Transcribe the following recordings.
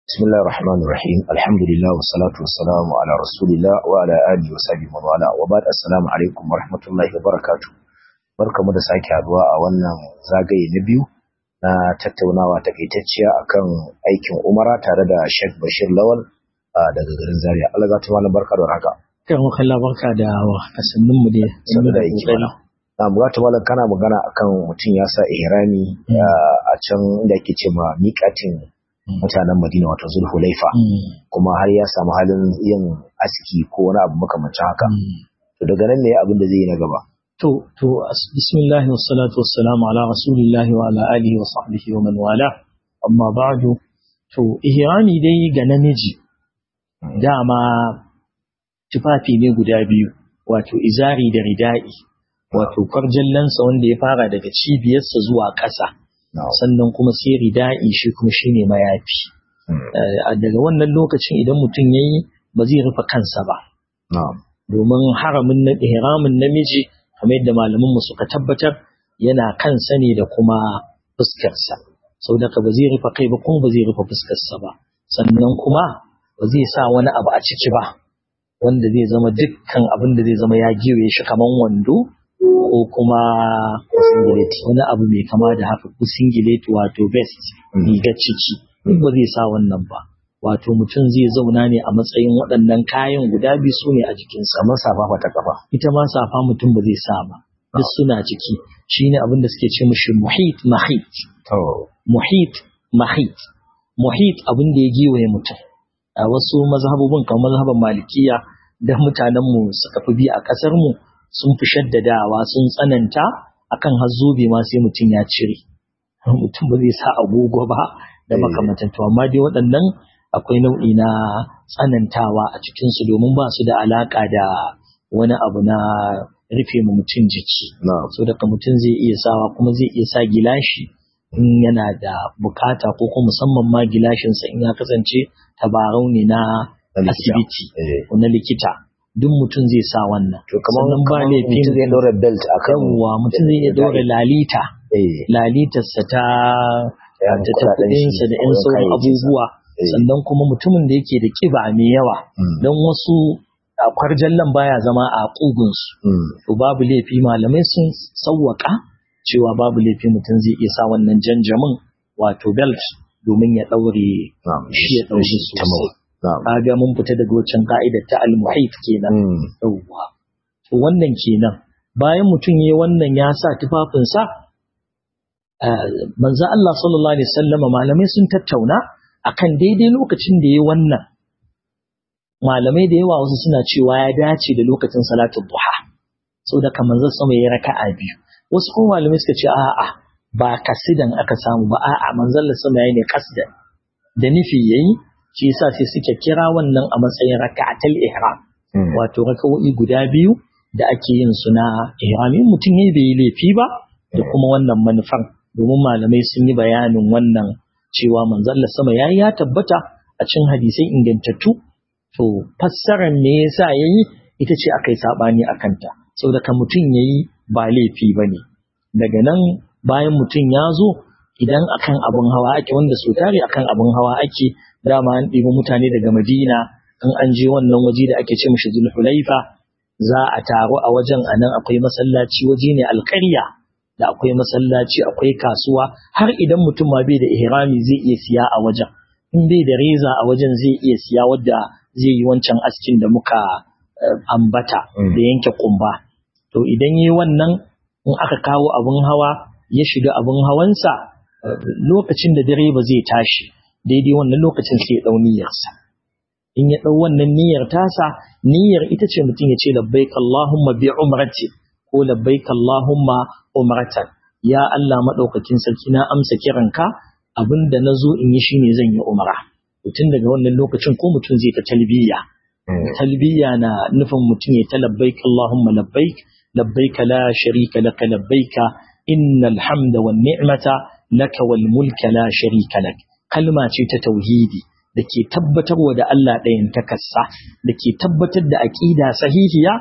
بسم الله الرحمن الرحيم الحمد لله والصلاة والسلام على رسول الله وعلى آله وصحبه ومن والاه وبعد السلام عليكم ورحمة الله وبركاته barkamu da sake haduwa a wannan zagaye na biyu na tattaunawa takaitacciya akan aikin umara tare da Sheikh Bashir Lawal daga garin Zaria Allah za ta malam barka da haka kan kalla barka da kasannin mu da sanin da yake mana na bugata malam kana magana akan mutum ya sa ihrami a can da ake ce ma miƙatin mutanen Madina wato Zulhulaifa kuma har ya samu halin yin aski ko wani abu makamancin haka to daga nan ne abin da zai yi na gaba to to bismillah wassalatu wassalamu ala rasulillahi wa ala alihi wa sahbihi wa man wala amma ba'du to ihrami dai ga namiji dama tufafi ne guda biyu wato izari da rida'i wato kwarjallansa wanda ya fara daga cibiyarsa zuwa ƙasa sannan kuma sai rida'i shi kuma shine mayafi daga wannan lokacin idan mutum yayi ba zai rufe kansa ba domin haramin na ihramin namiji kamar yadda malaman mu suka tabbatar yana kansa ne da kuma fuskarsa sau da ka ba zai rufe kai ba kuma ba zai rufe fuskarsa ba sannan kuma ba zai sa wani abu a ciki ba wanda zai zama dukkan abin da zai zama ya giwe shi kaman wando ko kuma wani abu mai kama da haka ko singlet wato vest rigar ciki duk ba zai sa wannan ba wato mutum zai zauna ne a matsayin waɗannan kayan guda biyu su ne a jikinsa kamar safa ta kafa ita ma safa mutum ba zai sa ba duk suna ciki shine abin da suke ce mishi muhit mahit muhit mahit muhit abin da ya giwaye mutum a wasu mazhabobin kamar mazhaban malikiya da mutanenmu suka fi bi a ƙasar mu sun fi shaddadawa sun tsananta akan hazzobe ma sai mutum ya cire mutum ba zai sa agogo ba da makamantan to amma dai waɗannan akwai nau'i na tsanantawa a cikinsu domin ba su da alaka da wani abu na rufe mu mutum jiki so daga mutum zai iya sawa kuma zai iya sa gilashi in yana da bukata ko kuma musamman ma gilashinsa in ya kasance tabarau ne na asibiti ko na likita duk mutum zai sa wannan to kamar sannan ba laifin mutum zai daura belt akan yawwa mutum zai iya daura lalita lalitarsa ta ta kuɗinsa da yan sauran abubuwa sannan kuma mutumin da yake da kiba mai yawa don wasu a kwarjallan baya zama a ƙugunsu to babu laifi malamai sun sawwaka cewa babu laifi mutum zai iya sa wannan janjamin wato belt domin ya ɗaure shi ya ɗaure sosai kaga mun fita daga waccan ka'idar ta al-muhit kenan yawwa to wannan kenan bayan mutum yayi wannan ya sa tufafinsa manzo Allah sallallahu alaihi wasallam malamai sun tattauna akan daidai lokacin da yayi wannan malamai da yawa wasu suna cewa ya dace da lokacin salatul duha saboda kamar zan sama yayi raka'a biyu wasu kuma malamai suka ce a'a ba kasidan aka samu ba a'a manzon Allah sama yayi ne kasdan da nufi yayi shi yasa sai suke kira wannan a matsayin raka'atul ihram wato raka'o'i guda biyu da ake yin su na ihram in mutum yayi bai laifi ba da kuma wannan manufan domin malamai sun yi bayanin wannan cewa manzon Allah sama yayi ya tabbata a cikin hadisai ingantattu to fassarar me yasa yayi ita ce akai sabani akan ta saboda kan mutum yayi ba laifi bane daga nan bayan mutum ya zo idan akan abun hawa ake wanda so tare akan abun hawa ake dama an ɗibi mutane daga Madina in an je wannan waje da ake ce mishi Zulhulaifa za a taru a wajen anan akwai masallaci waje ne alƙarya da akwai masallaci akwai kasuwa har idan mutum ma bai da ihrami zai iya siya a wajen in bai da reza a wajen zai iya siya wadda zai yi wancan askin da muka ambata da yanke kumba to idan yi wannan in aka kawo abin hawa ya shiga abin hawansa lokacin da direba zai tashi daidai wannan lokacin sai ya dau niyyarsa in ya dau wannan niyyar tasa niyyar ita ce mutum ya ce labbaik Allahumma bi umrati ko labbaik Allahumma umratan ya Allah madaukakin sarki na amsa kiranka abinda nazo in yi shine zan yi umra mutum daga wannan lokacin ko mutum zai ta talbiya talbiya na nufin mutum ya ta labbaik Allahumma labbaik labbaik la sharika laka labbaik innal hamda wan ni'mata laka wal mulka la sharika lak kalma ce ta tauhidi da ke tabbatarwa da Allah ɗayan takassa da ke tabbatar da aƙida sahihiya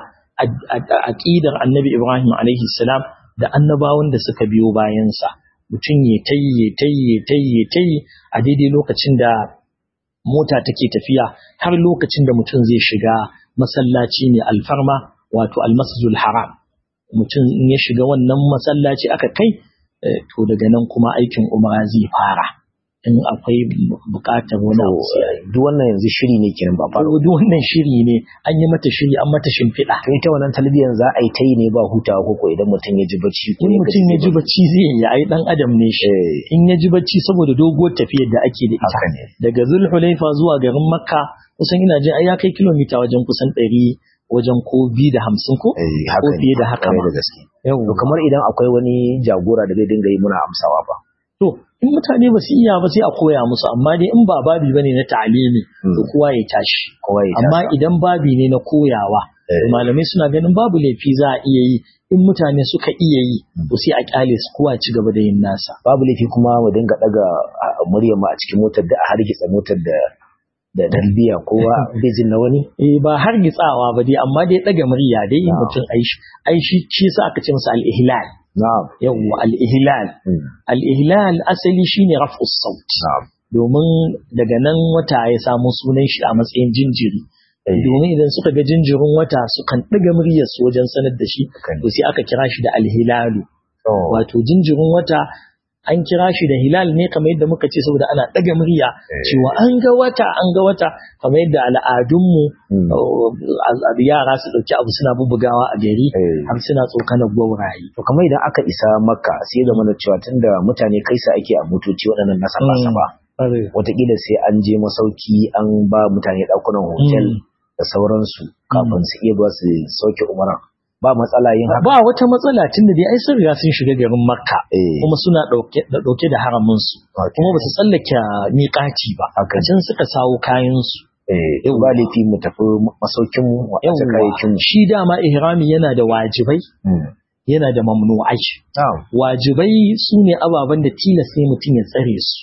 aƙidar annabi Ibrahim alaihi salam da annabawan da suka biyo bayansa mutum ya tayi ya tayi ya tayi ya tayi a daidai lokacin da mota take tafiya har lokacin da mutum zai shiga masallaci ne alfarma wato almasjidul haram mutum in ya shiga wannan masallaci aka kai to daga nan kuma aikin umara zai fara in akwai bukatar wani abu sai duk wannan yanzu shiri ne kenan ba fara duk wannan shiri ne an yi mata shiri an mata shimfiɗa to ita wannan talbiyan za a yi ta yi ne ba hutawa ko idan mutum ya ji bacci ko in mutum ya ji bacci zai yi ai dan adam ne shi in ya ji bacci saboda doguwar tafiyar da ake da ita daga zulhulaifa zuwa garin makka kusan ina jin ai ya kai kilomita wajen kusan ɗari wajen ko biyu da hamsin ko ko fiye da haka ma da gaske to kamar idan akwai wani jagora da zai dinga yi muna amsawa ba to in mutane ba su iya ba sai a koya musu amma dai in ba babi bane na ta'alimi to kowa ya tashi kowa ya amma idan babi ne na koyawa malamai suna ganin babu laifi za a iya yi in mutane suka iya yi to sai a kyale su kowa ci gaba da yin nasa babu laifi kuma mu dinga daga muryar mu a cikin motar da a hargitsa motar da da dalbiya kowa bai jin na wani eh ba har gitsawa ba dai amma dai daga murya dai mutum aishi aishi shi sa aka ce masa al-ihlal na'am yawwa al-ihlal al-ihlal asali shine raf'us saut na'am domin daga nan wata ya samu sunan shi a matsayin jinjiri domin idan suka ga jinjirin wata sukan ɗaga muryar su wajen sanar da shi to sai aka kira shi da alhilalu wato jinjirin wata an kira shi da hilal ne kamar yadda muka ce saboda ana ɗaga murya cewa an ga wata an ga wata kamar yadda al'adunmu yara su ɗauki abu suna bubugawa a gari har suna tsokanar gwauraye. To kamar idan aka isa makka sai zama da cewa tunda mutane kai sa ake a motoci waɗannan na saba Wataƙila sai an je masauki an ba mutane ɗakunan hotel da sauransu kafin su iya ba su sauke umaran. ba matsala yin haka ba wata matsala tunda dai ai sun riga sun shiga garin makka kuma suna dauke da dauke da haramin su kuma ba su tsallake miƙati ba can suka sawo kayan su eh ba laifi mu tafi masaukin mu wa kayayyakin mu shi dama ihrami yana da wajibai yana da mamnu'ai wajibai su ne ababen da tilas ne mutum ya tsare su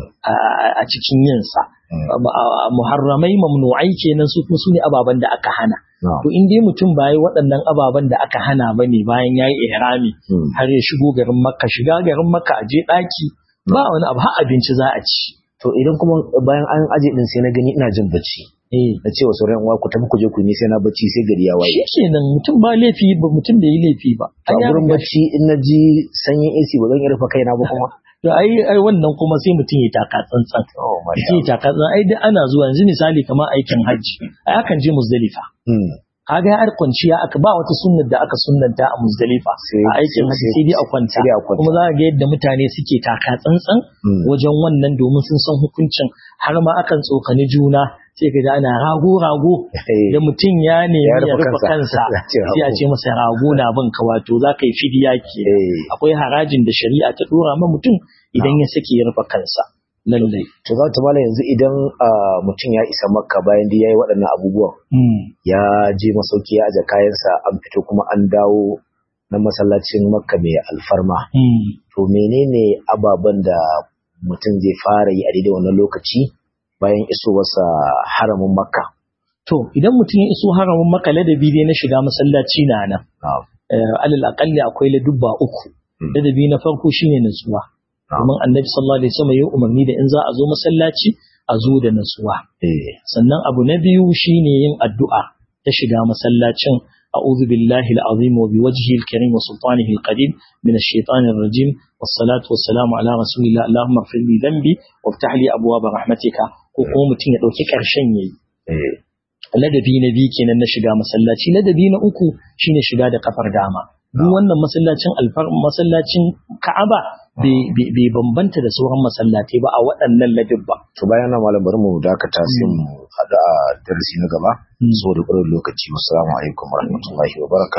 a cikin yinsa muharramai mamnu'ai kenan su kuma su ne ababen da aka hana to in dai mutum ba yi waɗannan ababen da aka hana ba ne bayan ya yi ihrami har ya shigo garin makka shiga garin makka a je ɗaki ba wani abu har abinci za a ci to idan kuma bayan an aje din sai na gani ina jin bacci na ce wa sauran uwa ku tafi ku je ku ni sai na bacci sai gari ya waye shi kenan mutum ba laifi ba mutum da yi laifi ba a gurin bacci in na ji sanyin AC ba zan iya rufe kaina ba kuma to ai ai wannan kuma sai mutum ya taka tsantsan mutum ya taka tsantsan ai duk ana zuwa yanzu misali kamar aikin hajji ai akan je muzdalifa kaga ya kwanciya aka ba wata sunnar da aka sunnanta a muzdalifa a aikin hajji sai dai a kwanta kuma za ga yadda mutane suke taka tsantsan wajen wannan domin sun san hukuncin har ma akan tsokani juna sai ka ana rago rago da mutum ya nemi ya rufe kansa sai a ce masa rago na bin ka wato za ka yi fidiya ke akwai harajin da shari'a ta dora ma mutum idan ya sake ya rufe kansa lallai to za ta mala yanzu idan mutum ya isa makka bayan da ya yi waɗannan abubuwan ya je masauki ya aje kayansa an fito kuma an dawo na masallacin makka mai alfarma to menene ababen da mutum zai fara yi a daidai wannan lokaci bayan isowarsa haramin makka to idan mutum ya iso haramin makka ladabi dai na shiga masallaci na nan alal akalli akwai ladubba uku ladabi na farko shine nutsuwa domin annabi sallallahu alaihi wasallam ya umarni da in za a zo masallaci a zo da nutsuwa sannan abu na biyu shine yin addu'a ta shiga masallacin a'udhu billahi al-azim wa biwajhihi al-karim wa sultanihi al-qadim min ash-shaytani ar-rajim was-salatu was-salamu ala rasulillah allahumma ighfir li dhanbi waftah li abwaab rahmatika ko kuma mutum ya dauki karshen yayi ladabi na biyu kenan na shiga masallaci ladabi na uku shine shiga da kafar dama duk wannan masallacin alfar masallacin Ka'aba bai bambanta da sauran masallatai ba a waɗannan ladabba. To bayan na malam bari mu dakata sai mu haɗu a darasi na gaba saboda ƙwarar lokaci. Wassalamu alaikum warahmatullahi wabarakatuh.